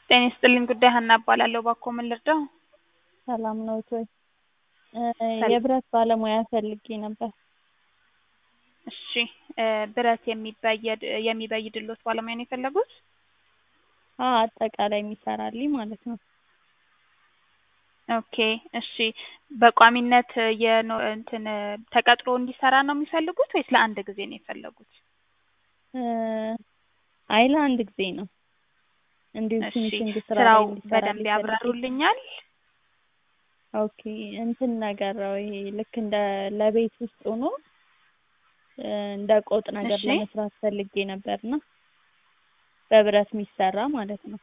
ጤና ይስጥልኝ ጉዳይ ሀና እባላለሁ። እባክዎ ምን ልርዳው? ሰላም ነዎት ወይ? ሰላም። የብረት ባለሙያ ፈልጌ ነበር። እሺ እ ብረት የሚበየድ የሚበይድልዎት ባለሙያ ነው የፈለጉት? አዎ አጠቃላይ የሚሰራልኝ ማለት ነው። ኦኬ እሺ በቋሚነት የኖ እንትን ተቀጥሮ እንዲሰራ ነው የሚፈልጉት ወይስ ለአንድ ጊዜ ነው የፈለጉት? እ አይ ለአንድ ጊዜ ነው። እንዲሁ እሺ ፊኒሺንግ ስራ ስራው ላይ እንዲሰራልኝ በደንብ ፈልጌ። ያብራሩልኛል? ኦኬ እንትን ነገር ነው ይሄ ልክ እንደ ለቤት ውስጥ ሆኖ እ እንደ ቆጥ ነገር እሺ ለመስራት ፈልጌ ነበርና በብረት የሚሰራ ማለት ነው።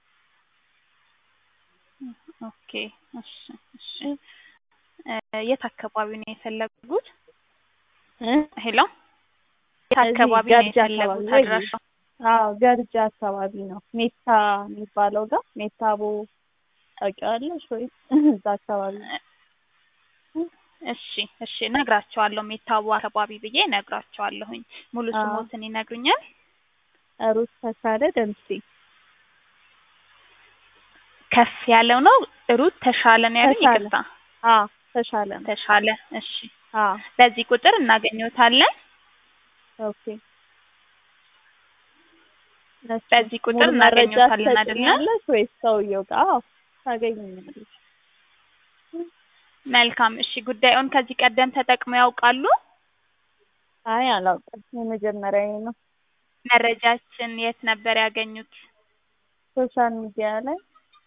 ኦኬ እሺ እሺ እ የት አካባቢ ነው የፈለጉት? እ ሄሎ የት እዚህ አካባቢ ነው ገርጂ አካባቢ የፈለጉት ወይ አድራሻው? አዎ ገርጂ አካባቢ ነው ሜታ የሚባለው ጋር ሜታቦ ታውቂዋለሽ ወይስ እዛ አካባቢ ነው? እሺ እሺ እነግራቸዋለሁ ሜታቦ አካባቢ ብዬ እነግራቸዋለሁኝ። ሙሉ አዎ ስሞትን ይነግሩኛል? ሩት ተሻለ ደምሴ ከፍ ያለው ነው ሩት ተሻለ ነው ያሉኝ? ተሻለ ይቅርታ አዎ ተሻለ ነው ተሻለ እሺ አዎ በዚህ ቁጥር እናገኘዎታለን? ኦኬ እሺ በዚህ ቁጥር ሙሉ መረጃ እናገኘዎታለን አይደለ? ትሰጪኛለሽ ወይስ ሰውየው ጋር? አዎ ታገኝኛለሽ። መልካም እሺ ጉዳዩን ከዚህ ቀደም ተጠቅመው ያውቃሉ? አይ አላውቅም የመጀመሪያዬ ነው። መረጃችን የት ነበር ያገኙት? ሶሻል ሚዲያ ላይ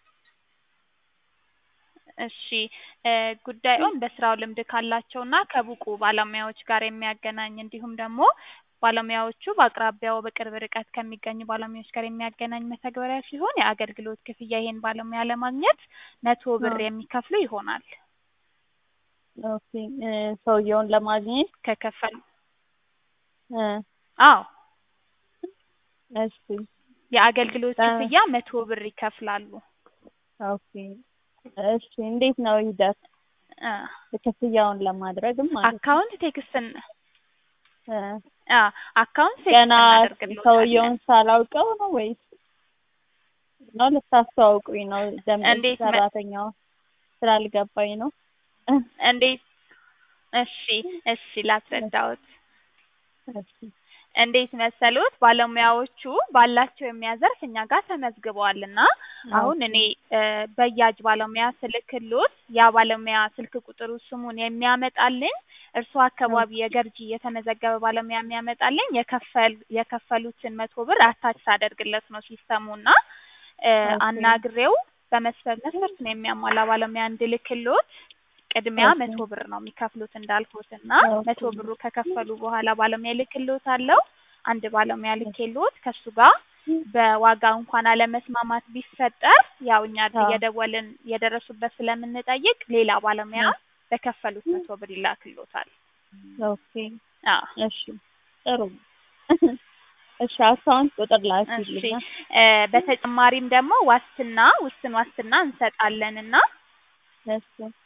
እሺ እ ጉዳዩን በስራው ልምድ ካላቸውና ከብቁ ባለሙያዎች ጋር የሚያገናኝ እንዲሁም ደግሞ ባለሙያዎቹ በአቅራቢያው በቅርብ ርቀት ከሚገኙ ባለሙያዎች ጋር የሚያገናኝ መተግበሪያ ሲሆን የአገልግሎት ክፍያ ይሄን ባለሙያ ለማግኘት መቶ ብር አዎ የሚከፍሉ ይሆናል። ኦኬ እ ሰውየውን ለማግኘት ከከፈሉ እ አዎ እሺ የአገልግሎት እ ክፍያ መቶ ብር ይከፍላሉ። ኦኬ እሺ እንዴት ነው ሂደት እ ክፍያውን ለማድረግም ማለት ነው? አካውንት ቴክስትን እ አ አካውንት ቴክስት ገና እናደርግልዎታለን። ሰውየውን ሳላውቀው ነው ወይስ ነው ልታስተዋውቁኝ ነው? ደንበኛ እንዴት መ ሰራተኛውን ስላልገባኝ ነው። እንዴት እሺ እሺ ላስረዳዎት። እሺ እንዴት መሰሎት ባለሙያዎቹ ባላቸው የሙያ ዘርፍ እኛ ጋር ተመዝግበዋልና አሁን ኦኬ እኔ እ በያጅ ባለሙያ ስልክልዎት ያ ባለሙያ ስልክ ቁጥሩ ስሙን የሚያመጣልኝ እርስዎ አካባቢ ኦኬ የገርጂ የተመዘገበ ባለሙያ የሚያመጣልኝ የከፈል የከፈሉትን መቶ ብር አታች ሳደርግለት ነው ሲስተሙና እ ኦኬ አናግሬው በመስፈርት መስፈርቱን የሚያሟላ ባለሙያ እንድልክልዎት ቅድሚያ ኦኬ መቶ ብር ነው የሚከፍሉት እንዳልኩትና ኦኬ መቶ ብሩ ከከፈሉ በኋላ ባለሙያ እልክልዎታለሁ። አንድ ባለሙያ ልኬልዎት ከእሱ ጋር በዋጋ እንኳን አለመስማማት ቢፈጠር ያው እኛ አዎ እየደወልን የደረሱበት ስለምንጠይቅ ሌላ ባለሙያ እ በከፈሉት መቶ ብር ይላክልዎታል። ኦኬ አዎ እሺ ጥሩ ነው። እሺ አካውንት ቁጥር እሺ ላኪልኛ። እ በተጨማሪም ደግሞ ዋስትና ውስን ዋስትና እንሰጣለንና እሺ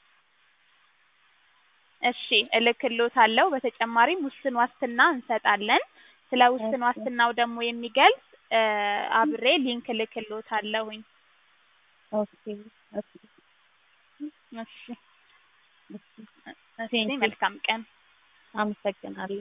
እሺ እልክልዎታለሁ። በተጨማሪም ውስን ዋስትና እንሰጣለን። ስለ ውስን እሺ ዋስትናው ደግሞ የሚገልጽ እ አብሬ ሊንክ እልክልዎታለሁኝ። ኦኬ እሺ እሺ እሺ እሺ ቴንኪው መልካም ቀን። አመሰግናለሁ።